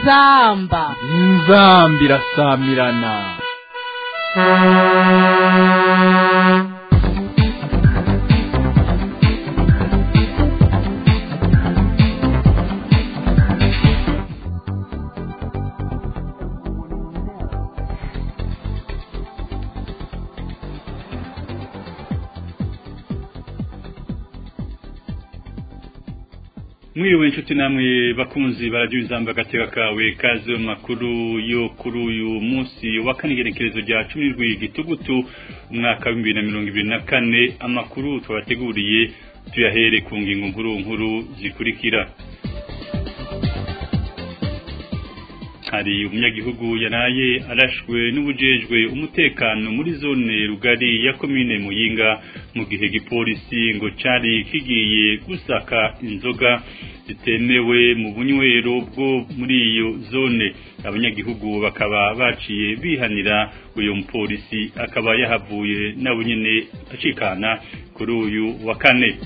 inzamba inzamba irasamirana mwiriwe inshuti namwe bakunzi barajya inzamba agateka kawe kaze mu makuru yo kuri uyu munsi wa kane igerekerezo rya cumi n'indwi gitugutu umwaka w'ibihumbi bibiri na mirongo ibiri na kane amakuru twabateguriye tuyahere ku ngingo nkuru nkuru zikurikira hari umunyagihugu yaraye arashwe n'ubujejwe umutekano muri zone rugari ya komine muyinga mu gihe gipolisi ngo cari kigiye gusaka inzoga zitemewe mu bunywero bwo muri iyo zone abanyagihugu bakaba baciye bihanira uyu mupolisi akaba yahavuye nabo nyene acikana kuri uyu wa kane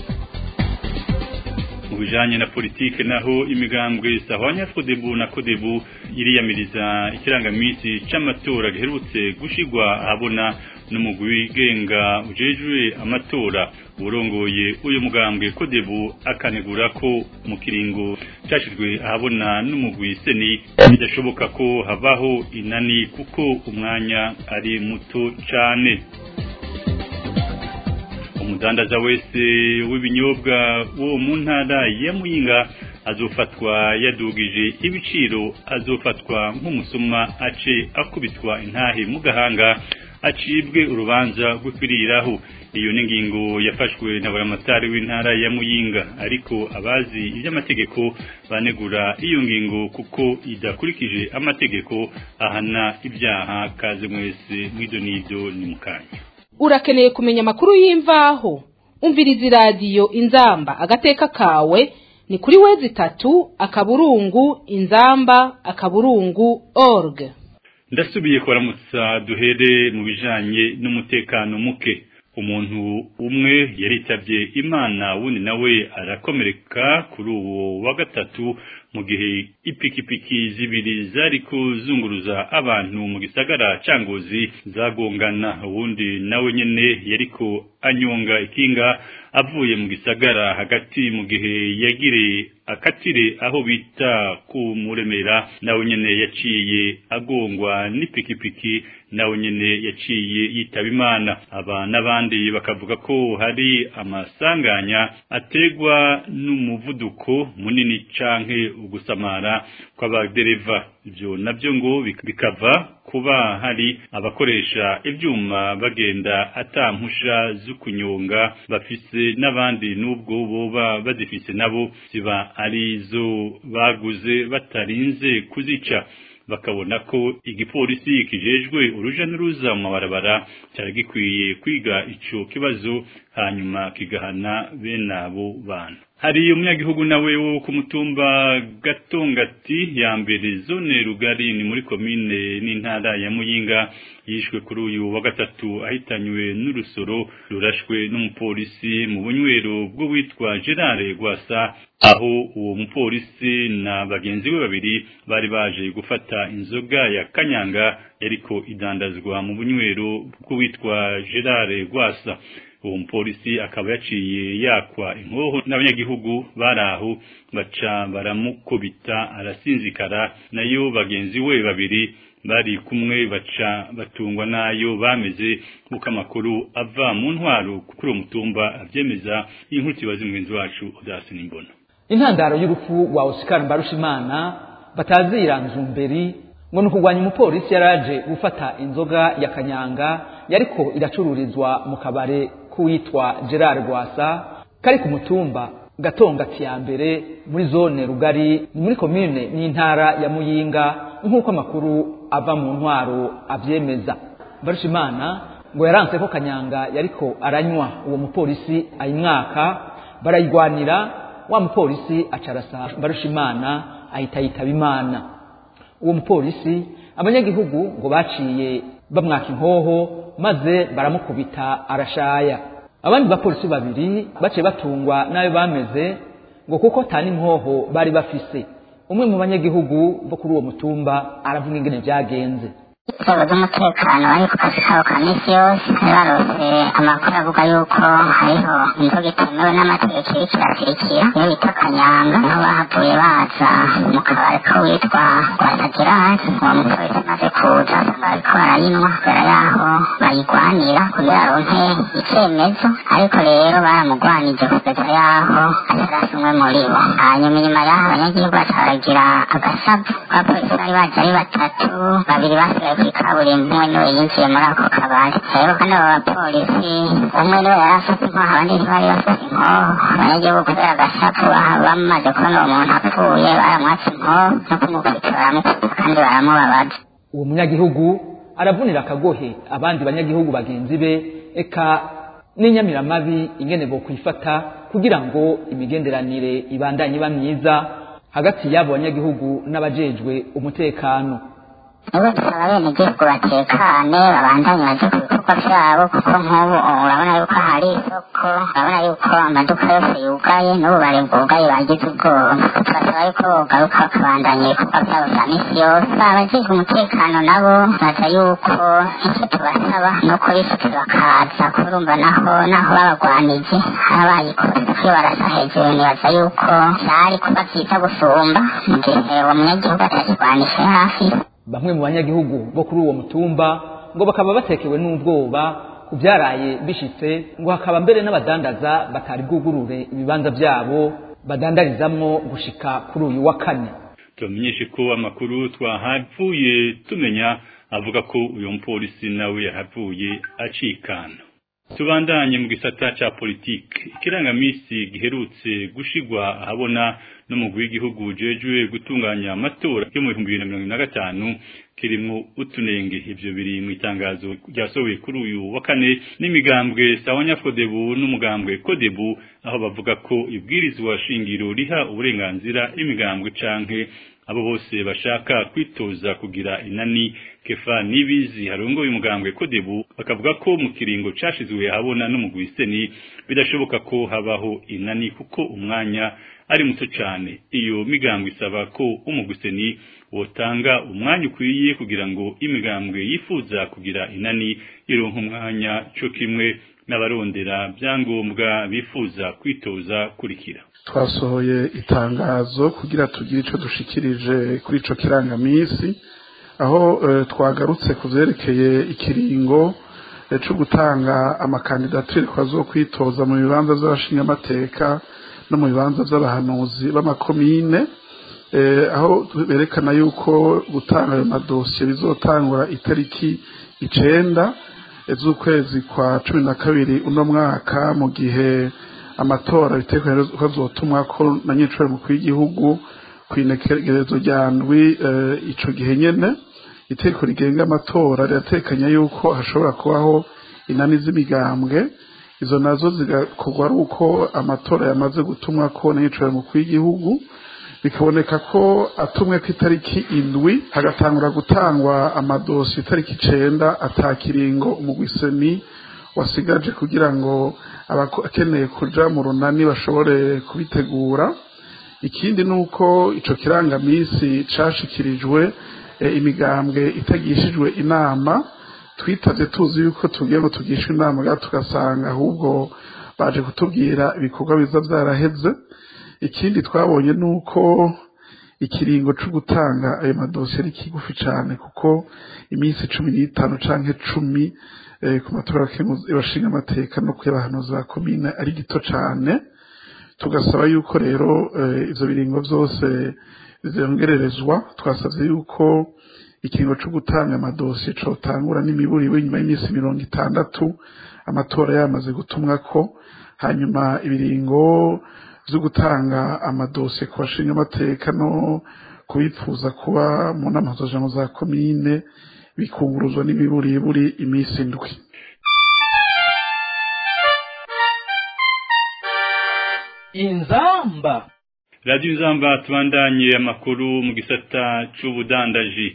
mu bijanye na politike naho imigambwe sahwanya fodebu na kodebu iriyamiriza ikirangamisi c'amatora giherutse gushigwa ahabona n'umugwi wigenga ujejwe amatora urongoye uyu mugambwe kodebu akanegura ko mu kiringo cashizwe ahabona n'umugwi seni bidashoboka ko habaho inani kuko umwanya ari muto cane umudandaza wese w'ibinyobwa wo mu ntara ya muyinga azofatwa yadugije ibiciro azofatwa nk'umusuma ace akubitwa intahe mu gahanga acibwe urubanza rw'kwiriraho iyo ni ingingo yafashwe na buramatari w'intara ya muyinga ariko abazi iby'amategeko banegura iyo ngingo kuko idakurikije amategeko ahana ibyaha kaze mwese mw'ido n'ido ni mukanya urakeneye kumenya amakuru y'imvaho umviriza iradiyo inzamba agateka kawe ni kuri wezi itatu akaburungu inzamba akaburungu org ndasubiye kubaramutsa duhere mu bijanye n'umutekano muke umuntu umwe yaritabye imana wundi nawe arakomereka kuri uwo wa gatatu mu gihe ipikipiki zibiri zari kuzunguruza abantu mu gisagara cangozi zagongana uwundi nawe nyene yariko anyonga ikinga avuye mu gisagara hagati mu gihe yagire akatire aho bita ku muremera nawe nyene yaciye agongwa n'ipikipiki nawe nyene yaciye yitaba imana aba n'abandi bakavuga ko hari amasanganya ategwa n'umuvuduko munini canke ugusamara kw'abadereva ivyo navyo ngo bikava kuba hari abakoresha ivyuma bagenda atampusha z'ukunyonga bafise n'abandi n'ubwo boba bazifise nabo ziba ari zo baguze batarinze kuzica bakabona ko igipolisi kijejwe uruja n'uruza mu mabarabara cyari gikwiye kwiga ico kibazo hanyuma kigahana bene abo bantu hari umunyagihugu nawe wo ku mutumba gatongati ya mbere zone rugari ni muri komine n'intara ya muyinga yishwe kuri uyu wa gatatu ahitanywe n'urusoro rurashwe n'umupolisi mu bunywero bwo witwa Gerard Gwasa aho uwo mupolisi na bagenzi be babiri bari baje gufata inzoga ya kanyanga yariko idandazwa mu bunywero bwo witwa Gerard Gwasa uwo mupolisi akaba yaciye yakwa inkoho n'abanyagihugu bari aho baca baramukubita arasinzikara nayo bagenzi we babiri bari kumwe baca batungwa nayo bameze nk'uko amakuru ava mu ntwaro kuri uwo mutumba abyemeza inkuru kibaza umugenzi wacu udasi n'imbona intandaro y'urupfu rwa Oscar Mbarushimana batazira nzumberi ngo ni ukugwanya umupolisi yaraje gufata inzoga ya kanyanga yariko iracururizwa mu kabare k'uwitwa Gerard Rwasa kari ku mutumba gatongati ya mbere muri zone rugari muri komine n'intara ya muyinga nk'uko amakuru ava mu ntwaro avyemeza Mbarushimana ngo yaranse ko kanyanga yariko aranywa uwo mupolisi ayimwaka barayigwanira wa mupolisi acarasa Mbarushimana ahita yitaba imana uwo mupolisi abanyagihugu ngo baciye bamwaka inkoho maze baramukubita arashaya abandi bapolisi babiri baciye batungwa n'ayo bameze ngo kuko tani imhoho bari bafise umwe mu banyagihugu bo kuri uwo mutumba aravuga ingene vyagenze inzego z'umutekano bari ku kazi kabo ka minsi yose barose amakuru avuga yuko hariho inzoga itemewe n'amategeko iri kirasirikira iyo bita kanyanga niho bahavuye baza mu kabari ko witwa rwatagirari uwo mupolisi amaze kuza asanga bariko barayinywa kubera yaho bayigwanira kugira aronke icemezo ariko rero baramugwanije kugeza yaho atarasi umwe muri bo hanyuma inyuma yaho abanyagihugu baca baragira agasabu abapolisi bari baje ari batatu babiri basigaye kuri kaburimbo umwe niwe yinjiye muri ako kabari rero kandi abo bapolisi umwe niwe yari afite inkoho abandi ntibari bafite inkoho abanyagihugu kubera agasapu bamaze kubona uwo muntu apfuye baramwatse inkoho no kumukubita baramukubita kandi baramubabaza uwo munyagihugu aravunira akagohe abandi banyagihugu bagenzi be eka n'inyamiramabi ingene bo kwifata kugira ngo imigenderanire ibandanye iba myiza hagati y'abo banyagihugu n'abajejwe umutekano niwe dusaba bene igihugu batekane babandanye baje ku bikorwa vyabo kuko nk'ubu urabona yuko hari isoko urabona yuko amaduka yose yugaye n'ubu bari bwugaye bagize ubwoba turasaba yuko bogaruka bakabandanya ibikorwa vyabo vya misi yose abajejwe umutekano nabo baza yuko icyo tubasaba ni uko bifite bakaza kurumva naho naho babagwanije habaye ikosa iyo barasa hejuru nibaza yuko vyari kuba vyiza gusumba mu gihe uwo munyagihugu atakigwanishe hafi bamwe mu banyagihugu bo kuri uwo mutumba ngo bakaba batekewe n'ubwoba ku byaraye bishitse ngo hakaba mbere n'abadandaza batari bwugurure ibibanza byabo badandarizamwo gushika kuri uyu wa kane tubamenyeshe ko amakuru twahavuye tumenya avuga ko uyu mupolisi nawe yahavuye acikana tubandanye mu gisata ca politike ikirangamisi giherutse gushigwa ahabona n'umugwi w'igihugu ujejwe gutunganya amatora yo mu bihumbi bibiri na mirongo na gatanu kirimwo utunenge ivyo biri mu itangazo ryasohowe kuri uyu wa kane n'imigambwe sawanya fodebu n'umugambwe kodebu aho bavuga ko ibwirizwa shingiro riha uburenganzira imigambwe canke abo bose bashaka kwitoza kugira inani kefa nibizi harongoye umugambwe kodebu bakavuga ko mu kiringo cashizwe habona n'umugwi seni bidashoboka ko habaho inani kuko umwanya ari muto cyane iyo migambwe isaba ko umugwi seni wotanga umwanya ukwiye kugira ngo imigambwe yifuza kugira inani ironka umwanya cyo kimwe n'abarondera byangombwa bifuza kwitoza kurikira twasohoye itangazo kugira tugire icyo dushikirije kuri ico kirangamisi aho twagarutse ku vyerekeye ikiringo cyo gutanga amakandidatire kwazo kwitoza mu bibanza by'abashingamateka no mu bibanza by'abahanuzi b'amakomine aho berekana yuko gutanga ayo madosiye bizotangura itariki icenda z'ukwezi kwa cumi na kabiri uno mwaka mu gihe amatora bitekerezo ko azotumwa ko na nyiciro mukuru w'igihugu ku inekerezo rya ndwi ico gihe nyene itegeko rigenga amatora riratekanya yuko hashobora kubaho inani z'imigambwe izo nazo zigakorwa ari uko amatora yamaze gutumwa ko na nyiciro mukuru w'igihugu bikaboneka ko atumwe ku itariki indwi hagatangura gutangwa amadosi itariki icenda atakiringo umugwiseni wasigaje kugira ngo abakeneye kuja mu runani bashobore kubitegura ikindi ni uko ico kirangamisi cashikirijwe imigambwe itagishijwe inama twitavye tuzi yuko tugiye ngo tugishwe inama gato tugasanga ahubwo baje kutubwira ibikorwa biza vyaraheze ikindi twabonye ni uko ikiringo cyo gutanga ayo madosiye ari kigufi cyane kuko iminsi cumi n'itanu canke cumi ku matora y'abashinga amateka no kuy'abahanuzi ba komine ari gito cyane tugasaba yuko rero ivyo biringo vyose vyongererezwa twasavye yuko ikiringo cyo gutanga amadosiye cotangura n'imiburiwe nyuma y'iminsi mirongo itandatu amatora yamaze gutumwako hanyuma ibiringo vyo gutanga amadosiye ku bashinga amateka no kubipfuza kuba mu nama z'ijambo za komine bikunguruzwa n'imiburiburi iminsi indwi inzamba radiyo inzamba tubandanye amakuru mu gisata c'ubudandaji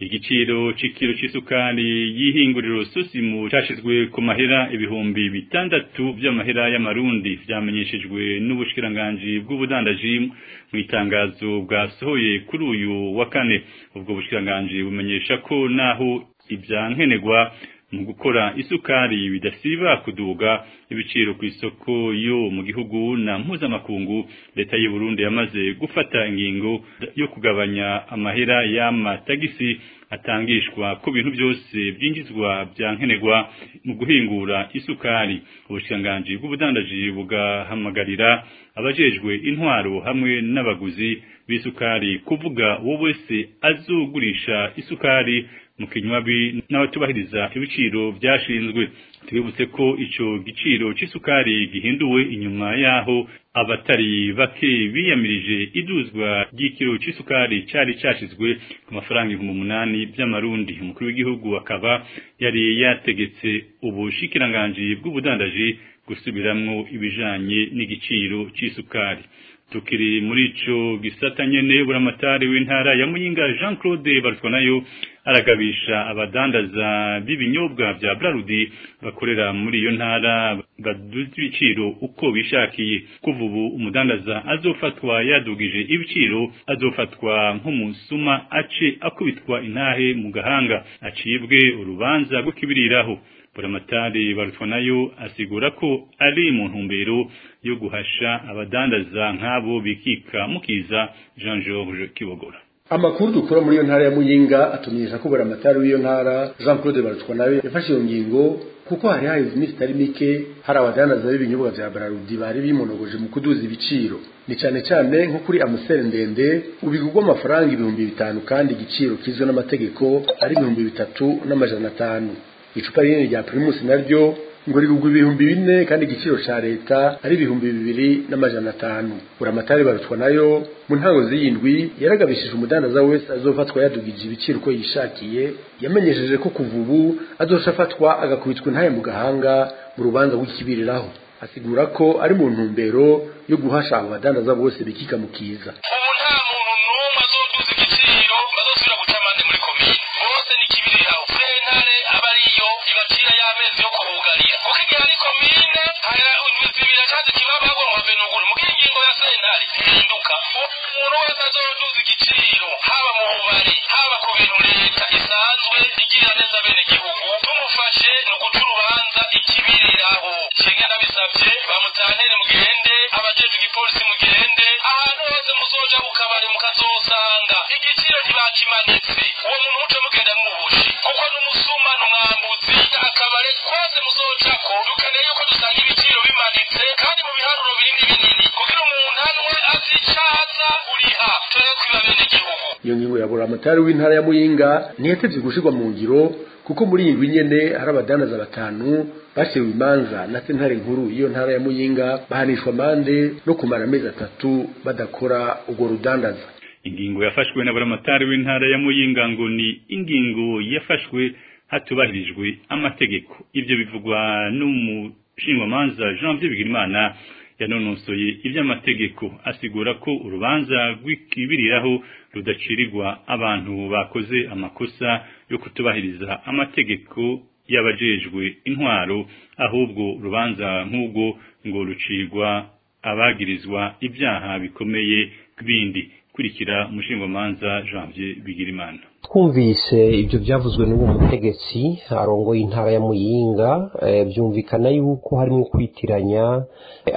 igiciro c'ikiro c'isukari y'ihinguriro Sosimu cashizwe ku mahera ibihumbi bitandatu vy'amahera y'amarundi vyamenyeshejwe n'ubushikiranganji bw'ubudandaji mu itangazo bwasohoye kuri uyu wa kane ubwo bushikiranganji bumenyesha ko naho ivyankenerwa mu gukora isukari bidasiba kuduga ibiciro ku isoko yo mu gihugu na mpuzamakungu leta y'u Burundi yamaze gufata ingingo yo kugabanya amahera y'amatagisi atangishwa ku bintu byose byinjizwa byankenerwa mu guhingura isukari ubushikiranganji bw'ubudandaji bugahamagarira abajejwe intwaro hamwe n'abaguzi b'isukari kuvuga uwo wese azogurisha isukari mu kinywabi n'abatubahiriza ibiciro byashinzwe twibutse ko ico giciro c'isukari gihinduwe inyuma yaho abatari bake biyamirije iduzwa ry'ikiro c'isukari cari cashizwe ku mafaranga ibihumbi umunani by'amarundi umukuru w'igihugu akaba yari yategetse ubushikiranganji bw'ubudandaji gusubiramwo ibijanye n'igiciro c'isukari tukiri muri ico gisata nyene buramatari w'intara ya Muyinga Jean Claude Barutwanayo aragabisha abadandaza b'ibinyobwa vya Brarudi bakorera muri iyo ntara baduza ibiciro uko bishakiye kuva ubu umudandaza azofatwa yadugije ibiciro azofatwa nk'umusuma ace akubitwa intahe mu gahanga acibwe urubanza rwo kibiriraho buramatari barutwa nayo asigura ko ari mu ntumbero yo guhasha abadandaza nk'abo bikika mukiza Jean Georges Kibogora amakuru dukura muri iyo ntara ya muyinga atumenyesha ko buramatari w'iyo ntara jean claude barutwa nawe yafashe iyo ngingo kuko hari haheze iminsi itari mike hari abadandaza b'ibinyobwa vya bararudi bari bimonogoje mu kuduza ibiciro ni cyane cyane nko kuri amusere ndende ubigurwa amafaranga ibihumbi bitanu kandi igiciro kizwe n'amategeko ari ibihumbi bitatu n'amajana atanu icupa rinini rya primus naryo ngo rigugwa ibihumbi bine kandi igiciro ca leta ari ibihumbi bibiri n'amajana atanu buramatari barutwa nayo mu ntango z'iyindwi yaragabishije umudandaza wese azofatwa yadugije ibiciro uko yishakiye yamenyesheje ko kuva ubu azoca afatwa agakubitwa intaye mu gahanga mu rubanza rw'ikibiriraho asigura ko ari mu ntumbero yo guhasha abo badandaza bose bikika mu kiza ubu nta muntu n'umwe azoduza igiciro bazosubira guca amande muri komine bose n'ikibiriraho sentare aba ariyo ibacira y'amezi yo kubugarira kuko igihe ari komine haya zibira kandi kibaba ngo benugure mugira ingingo ya sentare ihinduka umuntu wese azoduza igiciro haba mu bubari haba ku bintu leta isanzwe igirira neza bene gihugu tumufashe ni uguca urubanza ikibiriraho nshinga ndabisabye bamutantere mugende abajejwe igipolisi mugende ahantu hose muzoja ku kabari mukazosanga igiciro ntibakimanitse uwo muntu muce mugenda mwubushi kuko n'umusuma n'umwambuzi akabare kose muzojako dukeneye yuko dusanga ibiciro bimanitse kandi mu biharuro binini binini kugira umuntu anwe azicaza uriha tore kwiba bene gihugu iyo ngingo ya buramatari w'intara ya muyinga ntiyatevye gushirwa mu ngiro kuko muri iyi ndwi nyene hari abadandaza batanu baciwe imanza na sentare nkuru iyo ntara ya muyinga bahanishwa amande no kumara amezi atatu badakora urwo rudandaza ingingo yafashwe na buramatari w'intara ya Muyinga ngo ni ingingo yafashwe hatubahirijwe amategeko ivyo bivugwa n'umushingamanza Jean-Pierre Bigirimana yanonosoye iby'amategeko asigura ko urubanza rw'ikibiriraho rudacirirwa abantu bakoze amakosa yo kutubahiriza amategeko y'abajejwe intwaro ahubwo urubanza nk'ubwo ngo rucirwa abagirizwa ibyaha bikomeye bindi kurikira umushingamanza Janvier Bigirimana twumvise ibyo byavuzwe n'uwo mutegetsi arongoye intara ya muyinga byumvikana yuko harimo kwitiranya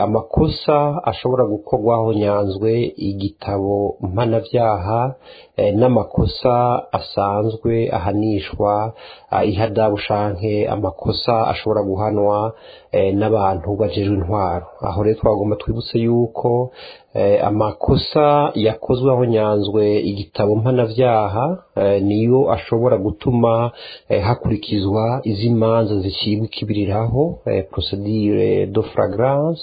amakosa ashobora gukorwaho nyanzwe igitabo mpanabyaha n'amakosa asanzwe ahanishwa ihadabu shanke amakosa ashobora guhanwa n'abantu bajejwe intwaro aho rero twagomba twibutse yuko amakosa yakozwe aho nyanzwe igitabo mpanabyaha niyo ashobora gutuma hakurikizwa izi manza zicibwa ikibiriraho procedure de flagrance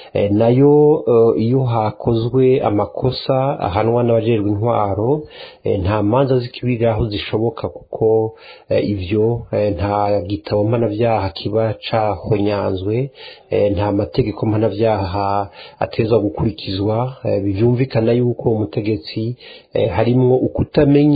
nayo iyo hakozwe amakosa ahanwa n'abajejwe intwaro nta manza z'ikibiriraho zishoboka kuko ivyo nta gitabo mpanabyaha kiba cahonyanzwe nta mategeko mpanabyaha atezwa gukurikizwa byumvikana yuko umutegetsi harimwo ukutamenya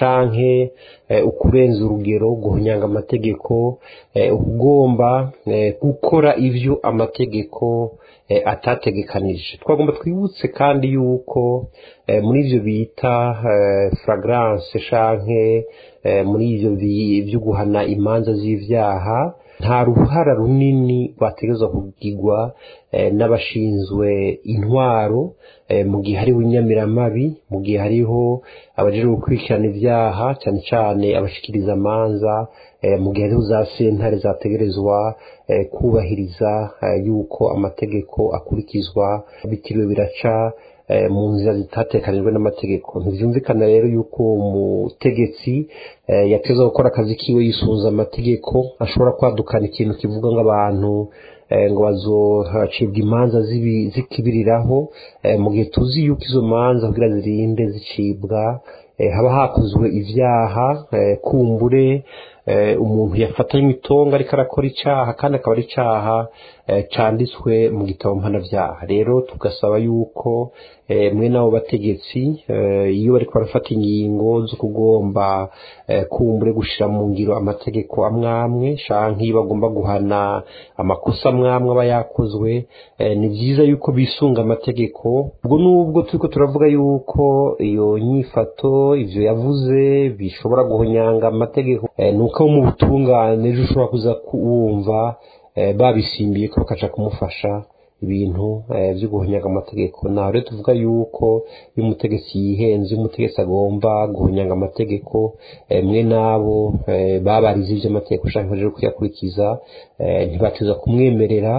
canke ukurenza urugero guhunyanga amategeko ugomba gukora ivyo amategeko atategekanije twagomba twibutse kandi yuko muri ivyo bita fragrance canke muri ivyo byo guhana imanza z'ivyaha nta ruhara runini rwategerezwa kugirwa n'abashinzwe intwaro mu gihe hariho inyamiramabi mu gihe hariho abajejwe gukurikirana ibyaha cyane cyane abashikiriza amanza mu gihe hariho za sentare zategerezwa kubahiriza yuko amategeko akurikizwa bitiriwe biraca mu nzira zitatekanijwe n'amategeko ntibyumvikana rero yuko umutegetsi yateza gukora akazi kiwe yisunze amategeko ashobora kwadukana ikintu kivuga nk'abantu ngo bazocibwa imanza zikibiriraho mu gihe tuzi yuko izo manza kugira zirinde zicibwa haba hakozwe ibyaha kumbure umuntu yafatanywe itongo ariko arakora icyaha kandi akaba ari icyaha cyanditswe mu gitabo mpanabyaha rero tugasaba yuko mwe n'abo bategetsi iyo bari barafata ingingo zo kugomba kumbure gushyira mu ngiro amategeko amwe amwe cyangwa iyo bagomba guhana amakosa amwe amwe aba yakozwe ni byiza yuko bisunga amategeko ubwo nubwo turi ko turavuga yuko iyo nyifato ibyo yavuze bishobora guhonyanga amategeko ni uko mu butungane ejo ushobora kuza wumva babisimbiye ko bakaca kumufasha ibintu byo guhonyanga amategeko naho rero tuvuga yuko iyo umutegetsi yihenze iyo umutegetsi agomba guhonyanga amategeko mwe n'abo babarize iby'amategeko ushaka baje kuyakurikiza ntibatuza kumwemerera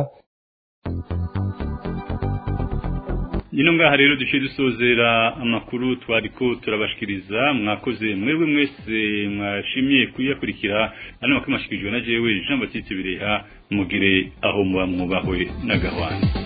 ino ngaha rero duciye dusozera amakuru twari ko turabashikiriza mwakoze mwebwe mwese mwashimiye kuyakurikira ano makuru mwashikirijwe na jewe Jean Baptiste Bireha mugire aho muba mwubahwe n'agahwana